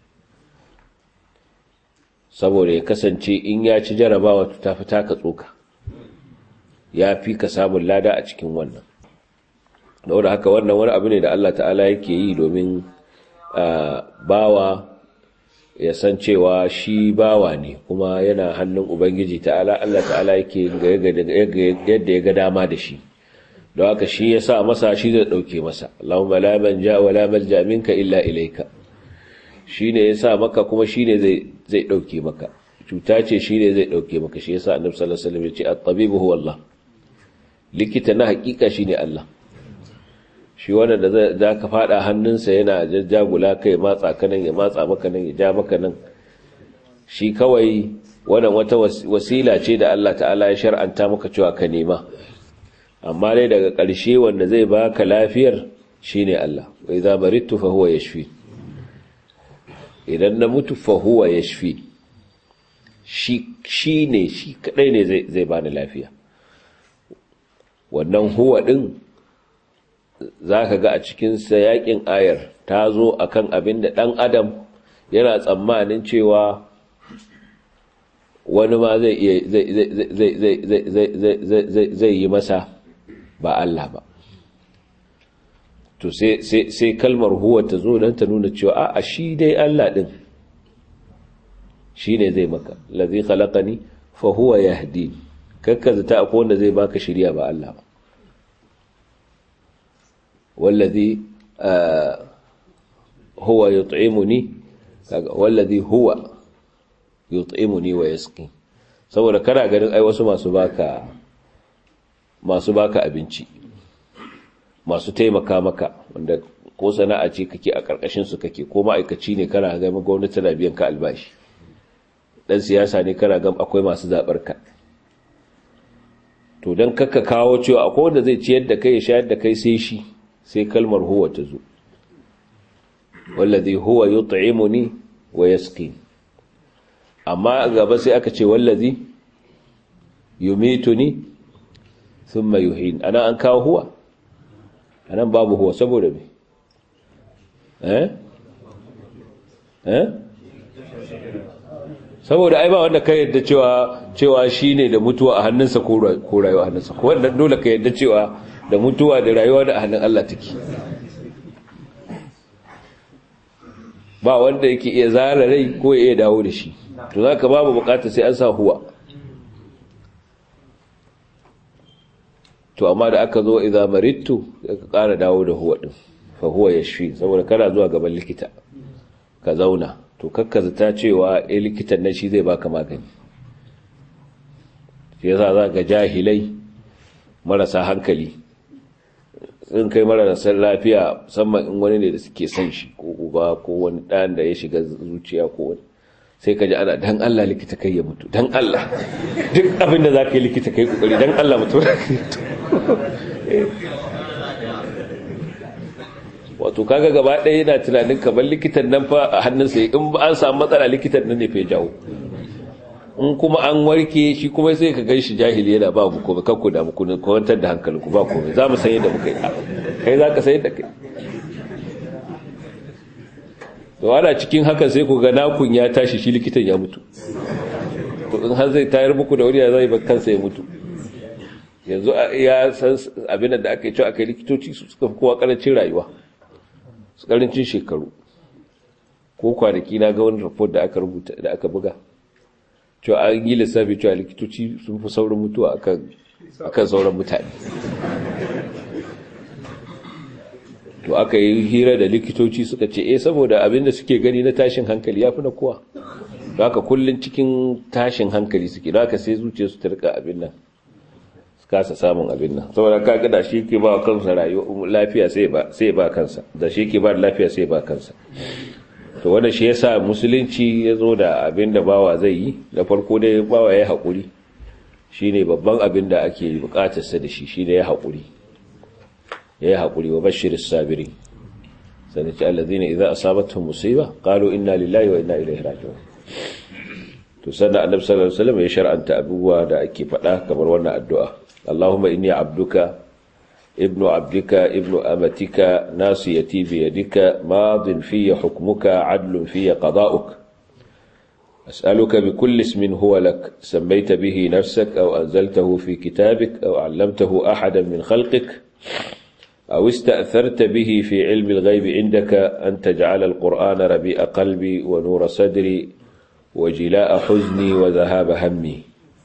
Speaker 1: saboda ya kasance in ya ci jarabawa to tafi taka tsoka ya fi ka samun lada a cikin wannan da haka wannan wani abu ne da Allah ta'ala yake yi domin bawa ya san cewa shi bawa ne kuma yana hannun ubangiji ta'ala Allah ta'ala yake yadda ya ga dama da shi don haka shi ya sa masa shi zai ɗauke masa Allahumma la manja wa la malja minka illa ilaika shi ne ya sa maka kuma shi ne zai ɗauke maka cuta ce shi ne zai ɗauke maka shi ya sa annabi sallallahu alaihi wasallam ya ce at-tabibu huwa Allah likita na hakika shi ne Allah shi wanda da za ka fada hannunsa yana jajjagula kai matsa ka nan ya matsa maka nan ya ja maka nan shi kawai wannan wata wasila ce da Allah ta'ala ya shar'anta maka cewa ka nema amma dai daga ƙarshe wanda zai baka lafiyar shine Allah wa idza maridtu fa huwa yashfi idan na mutu fa huwa yashfi shi shine shi kadai ne zai zai bani lafiya wannan huwa ɗin zaka ga a cikin sayakin ayar ta zo akan abin da dan adam yana tsammanin cewa wani ma zai iya zai yi masa ba Allah ba to sai kalmar huwa ta zo don ta nuna cewa a shi dai Allah ɗin shi ne zai maka lazi khalaqani fa huwa yahdi kakkaza ta akwai wanda zai baka shirya ba Allah ba wallazi huwa yut'imuni wallazi huwa yut'imuni wa yasqi saboda kana ganin ai wasu masu baka masu baka abinci masu taimaka maka wanda ko sana'a ce kake a karkashin su kake ko ma'aikaci ne kana ga gwamnati tana biyan ka albashi dan siyasa ne kana ga akwai masu zabar ka to dan kakka kawo cewa akwai wanda zai ciyar da kai ya shayar da kai sai shi sai kalmar huwa ta zo wallazi huwa yut'imuni wa yasqini amma gaba sai aka ce wallazi yumituni thumma yuhin ana an kawo huwa anan babu huwa saboda me eh eh saboda ai ba wanda ka yadda cewa cewa shine da mutuwa a hannunsa ko rayuwa a hannunsa ko wanda dole ka yadda cewa da mutuwa da rayuwa da hannun Allah take ba wanda yake iya zara rai ko ya iya dawo da shi to za ka babu bukata sai an sa huwa to amma da aka zo idan marittu ka kara dawo da huwa din fa huwa yashfi saboda kana zuwa gaban likita ka zauna to kakka zata cewa eh likitan nan shi zai baka magani shi yasa za ga jahilai marasa hankali in kai marasa lafiya musamman in wani ne da suke son shi ko uba ko wani ɗan da ya shiga zuciya ko wani sai ka ji ana dan Allah likita kai ya mutu dan Allah duk abinda za ka yi likita kai kokari dan Allah mutu wato kaga gaba ɗaya yana tunanin kamar likitan nan fa a hannunsa in ba an samu matsala likitan nan ne fa jawo in kuma an warke shi kuma sai ka gan shi jahili yana ba mu komai kanku da mu kwantar da hankalinku ba komai za mu san yadda muka yi kai za ka san yadda kai to ana cikin haka sai ku ga nakun ya tashi shi likitan ya mutu to in har zai tayar muku da wuri ya zai bar kansa ya mutu yanzu ya san abin da aka yi cewa aka yi likitoci su suka fi kowa karancin rayuwa su karancin shekaru ko kwanaki na ga wani report da aka rubuta da aka buga cewa an yi lissafi cewa likitoci sun fi saurin mutuwa akan sauran mutane to aka yi hira da likitoci suka ce eh saboda abin da suke gani na tashin hankali ya fi na kowa da haka kullum cikin tashin hankali suke da haka sai zuciya su tarka abin nan su kasa samun abin nan saboda kaga da shi ke ba kansa rayuwa lafiya sai ba sai ba kansa da shi ke ba lafiya sai ba kansa to wanda shi yasa musulunci ya zo da abin da bawa zai yi da farko dai bawa ya haƙuri shine babban abin da ake buƙatarsa da shi shine ya haƙuri ya yi haƙuri wa bashir sabiri sannan ce allazina idza asabatuhum musiba qalu inna lillahi wa inna ilaihi raji'un to sannan annabi sallallahu alaihi wasallam ya shar'anta abubuwa da ake faɗa kamar wannan addu'a Allahumma inni abduka ibnu abdika ibnu amatika nasiyati bi yadika madin fi hukmuka adlun fi qada'uk أسألك بكل اسم هو لك سميت به نفسك أو أنزلته في كتابك أو علمته أحدا من خلقك أو استأثرت به في علم الغيب عندك أن تجعل القرآن ربيع قلبي ونور صدري وجلاء حزني وذهاب همي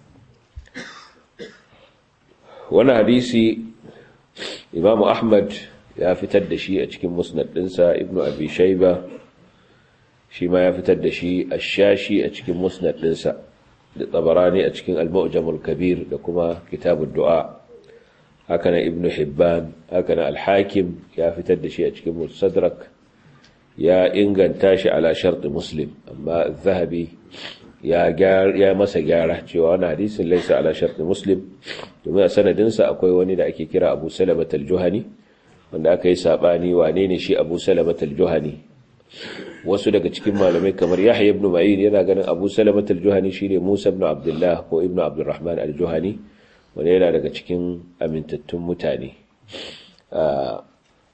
Speaker 1: وانا حديثي إمام أحمد يا فتد شيء أتكين مسند إنسى ابن أبي شيبة شيما يا فتد شيء الشاشي أتكين مسند إنسى لطبراني أتكين المؤجم الكبير لكما كتاب الدعاء hakanan ibn hibban hakanan al-hakim ya fitar da shi a cikin musadrak ya inganta shi ala sharti muslim amma zahabi ya ya masa gyara cewa wani hadisin laisa ala sharti muslim domin a sanadinsa akwai wani da ake kira abu salamat al-juhani wanda aka yi sabani wane ne shi abu salamat al-juhani wasu daga cikin malamai kamar yahya ibn ma'in yana ganin abu salamat al-juhani shine musa ibn abdullah ko ibn abdurrahman al-juhani wani yana daga cikin amintattun mutane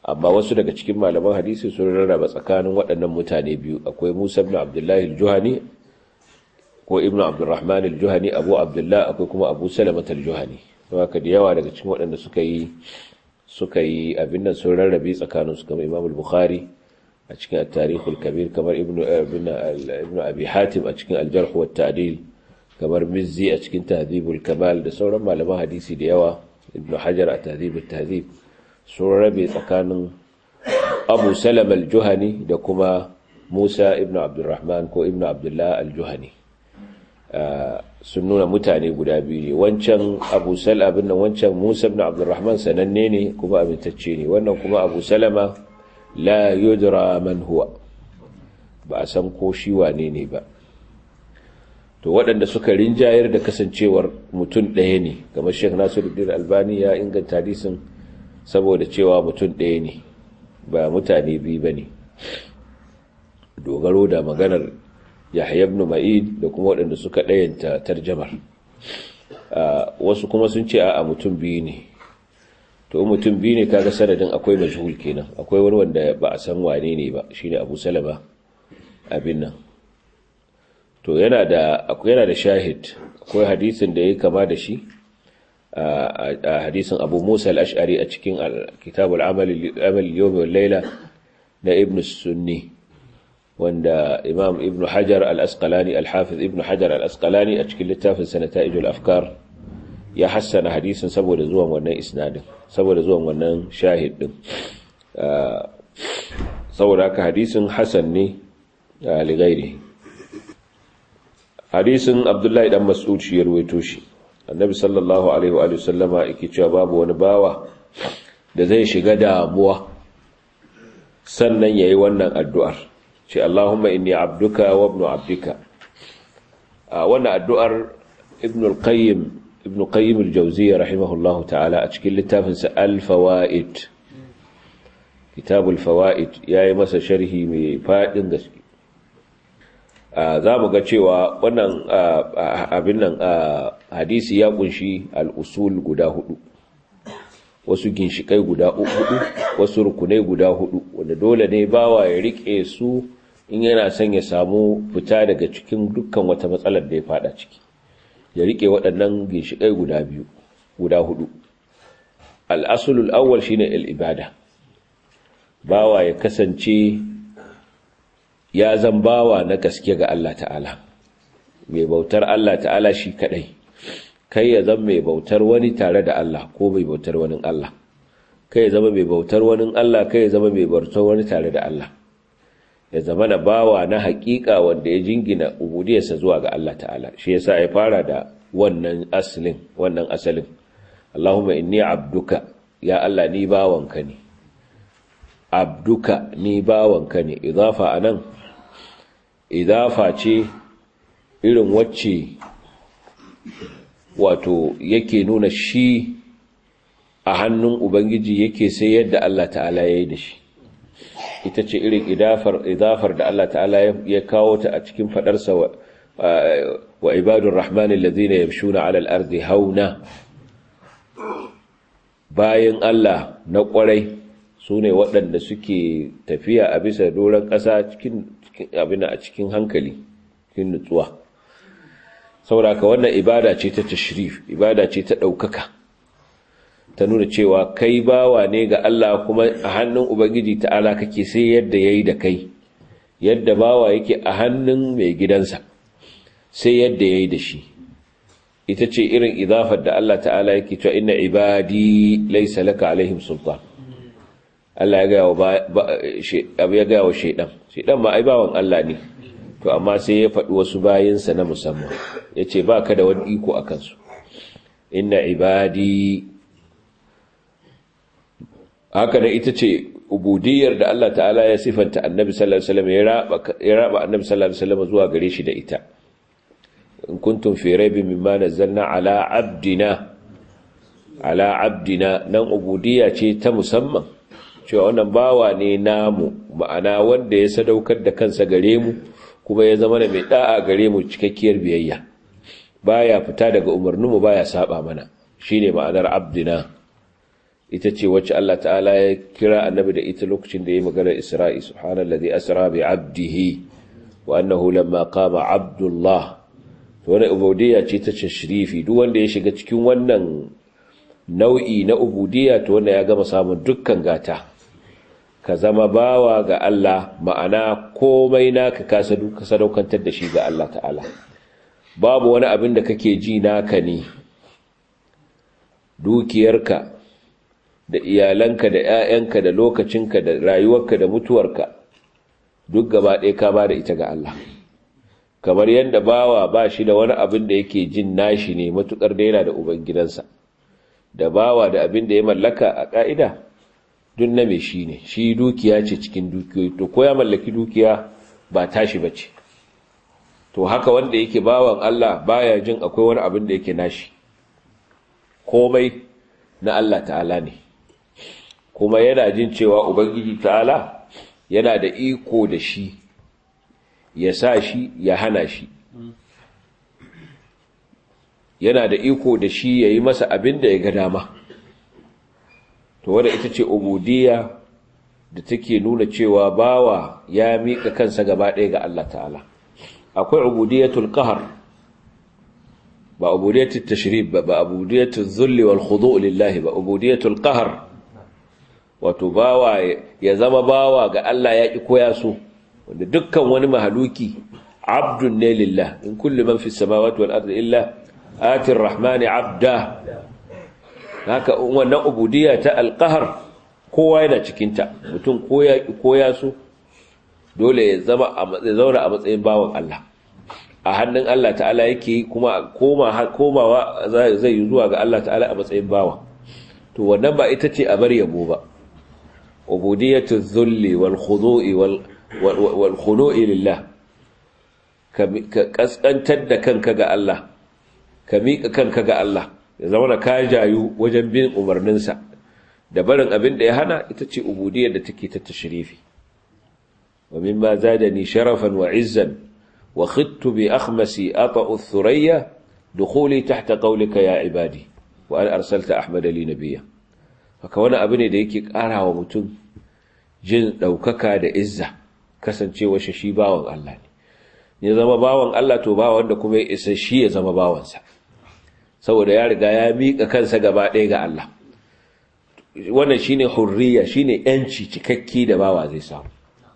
Speaker 1: amma wasu daga cikin malaman hadisi sun rarraba tsakanin waɗannan mutane biyu akwai Musa ibn Abdullahi al-Juhani ko Ibn Abdurrahman al-Juhani Abu Abdullah akwai kuma Abu Salamah al-Juhani haka da yawa daga cikin waɗanda suka yi suka yi abin nan sun rarrabe tsakanin su kamar Imam al-Bukhari a cikin at-Tarikh al-Kabir kamar Ibn Ibn Abi Hatim a cikin al-Jarh wa at-Ta'dil kamar Mizzi a cikin Tahdhib al-Kamal da sauran malaman hadisi da yawa Ibn Hajar a Tahdhib at-Tahdhib sun rabe tsakanin Abu Salam al-Juhani da kuma Musa ibn Abdurrahman ko ibn Abdullah al-Juhani sun nuna mutane guda biyu ne wancan abu abin nan wancan musa ibn abdurrahman sananne ne kuma amintacce ne wannan kuma abu salama la yudra man huwa ba a san ko shi wane ne ba to waɗanda suka rinjayar da kasancewar mutum ɗaya ne kamar sheikh nasiruddin albani ya inganta hadisin saboda cewa mutum ɗaya ne ba mutane biyu ba ne dogaro da maganar yahya ibn ma'id da kuma waɗanda suka ɗayanta tarjamar wasu kuma sun ce a mutum biyu ne to mutum biyu ne kaga sanadin akwai majhul kenan akwai wani wanda ba a san wane ne ba shine abu salama abin nan to yana da yana da shahid akwai hadisin da ya kama da shi a hadisin abu musa al-ash'ari a cikin kitabul amal yawm wal layla na ibn sunni wanda imam ibn hajar al-asqalani al-hafiz ibn hajar al-asqalani a cikin littafin sanata'ijul afkar ya hassana hadisin saboda zuwan wannan isnadin saboda zuwan wannan shahid din saboda haka hadisin hasan ne li ghairi hadisin abdullahi dan mas'ud shi ya ruwaito shi annabi sallallahu alaihi wa sallama yake cewa babu wani bawa da zai shiga damuwa sannan yayi wannan addu'ar ce Allahumma inni abduka wa ibnu abdika wannan addu'ar ibn al-qayyim ibn qayyim al-jawziyya rahimahullahu ta'ala a cikin littafin sa al-fawaid kitab al-fawaid yayi masa sharhi mai fadin gaske zamu ga cewa wannan abin nan hadisi ya kunshi al-usul guda hudu wasu ginshikai guda hudu wasu rukunai guda hudu wanda dole ne bawa ya rike su in yana son ya samu fita daga cikin dukkan wata matsalar da ya fada ciki ya rike waɗannan ginshikai guda biyu guda hudu al'asulul awwal shine al-ibada bawa ya kasance ya zan bawa na gaske ga Allah ta'ala mai bautar Allah ta'ala shi kadai kai ya zama mai bautar wani tare da Allah ko mai bautar wani Allah kai ya zama mai bautar wani Allah kai ya zama mai bautar wani tare da Allah ya zama na bawa na hakika wanda ya jingina ubudiyarsa zuwa ga Allah ta'ala shi yasa ya fara da wannan asalin wannan asalin Allahumma inni abduka ya Allah ni bawanka ne abduka ni bawanka ne idafa anan idafa ce irin wacce wato yake nuna shi a hannun ubangiji yake sai yadda Allah ta'ala ya yi da shi ita ce irin idafar da Allah ta'ala ya kawo ta a cikin fadarsa wa ibadun rahmanin lazina yamshuna alal ardi hauna bayan Allah na kwarai su ne waɗanda suke tafiya a bisa doron ƙasa cikin abin a cikin hankali cikin nutsuwa sauraka wannan ibada ce ta tashrif ibada ce ta ɗaukaka ta nuna cewa kai bawa ne ga Allah kuma a hannun Ubangiji ta'ala kake sai yadda ya yi da kai yadda bawa yake a hannun mai gidansa sai yadda ya yi da shi ita ce irin idafar da Allah ta'ala yake cewa inna ibadi laisa laka alaihim sultan Allah ya gaya wa shaidan shaidan ma ai bawan Allah ne to amma sai ya faɗi wasu bayinsa na musamman ya ce ba ka da wani iko a kansu inna ibadi haka da ita ce ubudiyar da Allah ta'ala ya sifanta annabi sallallahu alaihi wasallam ya raba annabi sallallahu alaihi wasallam zuwa gare shi da ita in kuntum fi raibin mimma nazzalna ala abdina ala abdina nan ubudiyya ce ta musamman cewa wannan bawa ne namu ma'ana wanda ya sadaukar da kansa gare mu kuma ya zama da mai da'a gare mu cikakkiyar biyayya baya fita daga umarninmu baya saba mana shine ma'anar abdina ita ce wacce Allah ta'ala ya kira annabi da ita lokacin da ya magana Isra'i subhanallazi asra bi 'abdihi wa annahu lamma qama 'abdullah to wannan ubudiyya ce ta tashrifi duk wanda ya shiga cikin wannan nau'i na ubudiyya to wanda ya gama samun dukkan gata ka zama bawa ga Allah ma'ana komai naka ka sadaukantar da shi ga Allah ta'ala babu wani abin da kake ji naka ne dukiyarka da iyalanka da 'ya'yanka da lokacinka da rayuwarka da mutuwarka duk gaba ɗaya ka ba da ita ga Allah kamar yadda bawa ba shi da wani abin da yake jin nashi ne matukar da yana da ubangidansa da bawa da abin da ya mallaka a ƙa'ida duk na mai shi ne shi dukiya ce cikin dukiyoyi to ko ya mallaki dukiya ba tashi ba ce to haka wanda yake bawan Allah baya jin akwai wani abin da yake nashi komai na Allah ta'ala ne kuma yana jin cewa ubangiji ta'ala yana da iko da shi ya sa shi ya hana shi yana da iko da shi ya yi masa abin da ya ga dama to wadda ita ce ubudiyya da take nuna cewa bawa ya miƙa kansa gaba ɗaya ga Allah ta'ala akwai ubudiyyatul qahar ba ubudiyyatul tashrib ba ba ubudiyyatul zulli wal khudu' lillahi ba ubudiyyatul qahar wato bawa ya zama bawa ga Allah ya ki koya so wanda dukkan wani mahaluki abdun ne lillah in kullu man fis samawati wal ardi illa atir rahmani abda haka wannan ubudiyya ta alqahar kowa yana cikin ta mutum koya koya so dole ya zama ya zauna a matsayin bawan Allah a hannun Allah ta'ala yake kuma koma komawa zai yi zuwa ga Allah ta'ala a matsayin bawa to wannan ba ita ce a bar yabo ba ubudiyatu dhulli wal khudu'i wal wal khudu'i lillah ka kaskantar da kanka ga Allah ka miƙa kanka ga Allah ya zama da ka jayu wajen bin umarninsa da barin abin da ya hana ita ce ubudiyar da take ta tashrifi wa mimma zadani sharafan wa izzan wa khittu bi akhmasi ata'u thuraya dukhuli tahta qawlika ya ibadi wa an arsalta ahmada li nabiyya haka wani abu ne da yake ƙara wa mutum jin ɗaukaka da izza kasancewa shi shi bawan Allah ne ya zama bawan Allah to ba wanda kuma ya isa shi ya zama bawansa saboda ya riga ya miƙa kansa gaba ɗaya ga Allah wannan shine hurriya shine yanci cikakki da bawa zai samu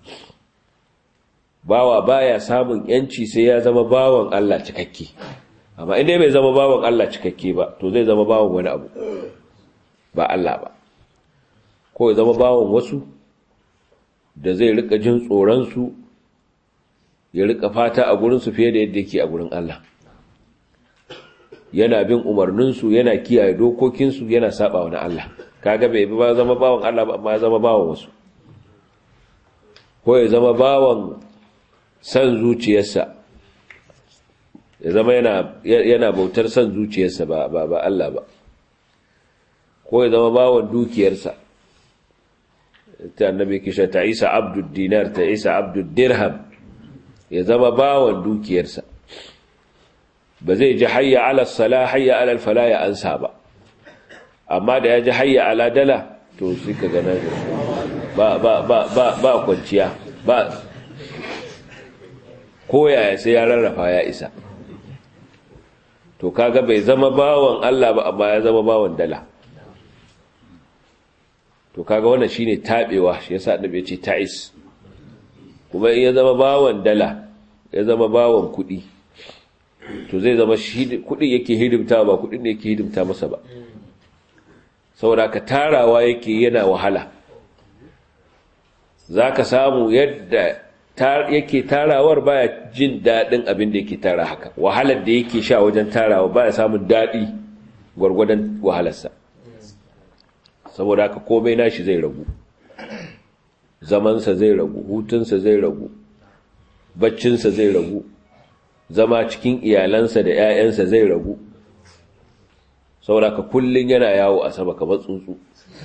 Speaker 1: bawa baya samun yanci sai ya zama bawan Allah cikakke amma inda bai zama bawan Allah cikakke ba to zai zama bawan wani abu ba Allah ba ko ya zama bawan wasu da zai rika jin tsoron su ya rika fata a gurin su fiye da yadda yake a gurin Allah yana bin umarninsu yana kiyaye dokokinsu yana saba wani Allah kaga bai ba zama bawan Allah ba amma ya zama bawan wasu ko ya zama bawan san zuciyarsa ya zama yana yana bautar san zuciyarsa ba ba ba Allah ba ko ya zama bawan dukiyarsa ta annabi kisha ta Isa abdud dinar ta Isa abdud dirham ya zama bawan dukiyarsa ba zai ji hayya ala sala hayya ala fala ya ansa ba amma da ya ji hayya ala dala to sai ka gana ba ba ba ba ba kwanciya ba koyaya sai ya rarrafa ya isa to kaga bai zama bawan Allah ba amma ya zama bawan dala to kaga wannan shine tabewa shi yasa annabi ya ce ta'is kuma in ya zama bawan dala ya zama bawan kuɗi to zai zama kudin yake hidimta ba kudin da yake hidimta masa ba saboda ka tarawa yake yana wahala za ka samu yadda yake tarawar baya jin daɗin abin da yake tara haka wahalar da yake sha wajen tarawa baya samun daɗi gwargwadon wahalarsa saboda haka komai nashi zai ragu zamansa zai ragu hutunsa zai ragu baccinsa zai ragu zama cikin iyalansa da 'ya'yansa zai ragu sauraka kullum yana yawo a sama kamar tsuntsu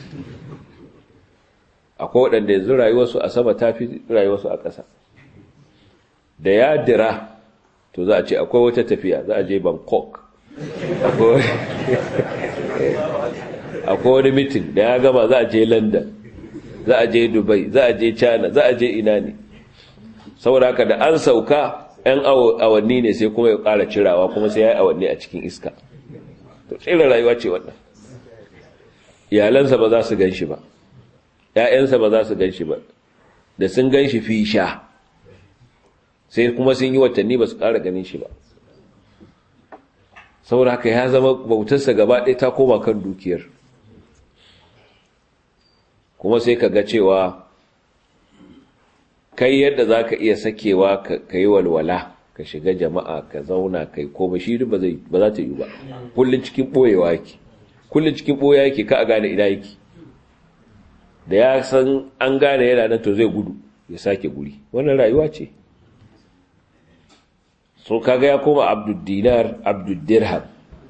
Speaker 1: akwai waɗanda yanzu rayuwarsu a sama ta fi rayuwarsu a ƙasa da ya dira to za a ce akwai wata tafiya za a je bangkok akwai wani mitin da ya gama za a je london za a je dubai za a je china za a je ina ne saboda haka da an sauka 'yan awanni ne sai kuma ya ƙara cirawa kuma sai ya yi awanni a cikin iska to tsirin rayuwa ce wannan iyalansa ba za su gan shi ba ‘ya'yansa ba za su gan shi ba da sun gan shi fi sha sai kuma sun yi watanni ba su ƙara ganin shi ba saboda haka ya zama bautarsa gaba ɗaya ta koma kan dukiyar kuma sai ka ga cewa kai yadda za ka iya sakewa ka yi walwala ka shiga jama'a ka zauna kai koma shi ba za ta yi ba kullum cikin ɓoyewa yake kullum cikin ɓoya yake ka a gane ina yake da ya san an gane yana nan to zai gudu ya sake guri wannan rayuwa ce so kaga ya koma abduddinar abduddirham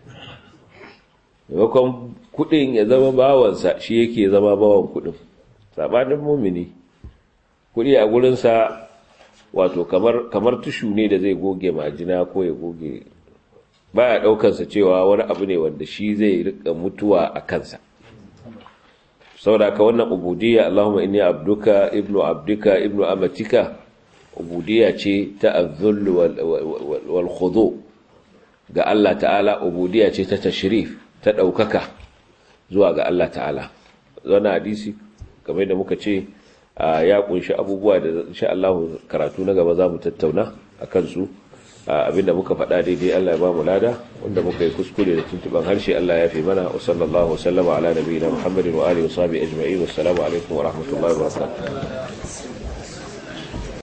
Speaker 1: maimakon kudin ya zama bawansa shi yake zama bawan kudin sabanin mumini kudi a gurinsa wato kamar kamar tushu ne da zai goge majina ko ya goge baya daukansa cewa wani abu ne wanda shi zai rika mutuwa a kansa saboda ka wannan ubudiyya Allahumma inni abduka ibnu abdika ibnu amatika ubudiyya ce ta azzul wal khudu ga Allah ta'ala ubudiyya ce ta tashrif ta daukaka zuwa ga Allah ta'ala wannan hadisi kamar da muka ce ya kunshi abubuwa da insha Allah karatu na gaba zamu tattauna akan su abinda muka faɗa daidai Allah ya ba mu lada wanda muka yi kuskure da tuntuban harshe Allah ya fi mana wa sallallahu wasallama ala nabiyina Muhammadin wa alihi wa sahbihi ajma'in wassalamu alaikum wa rahmatullahi wa barakatuh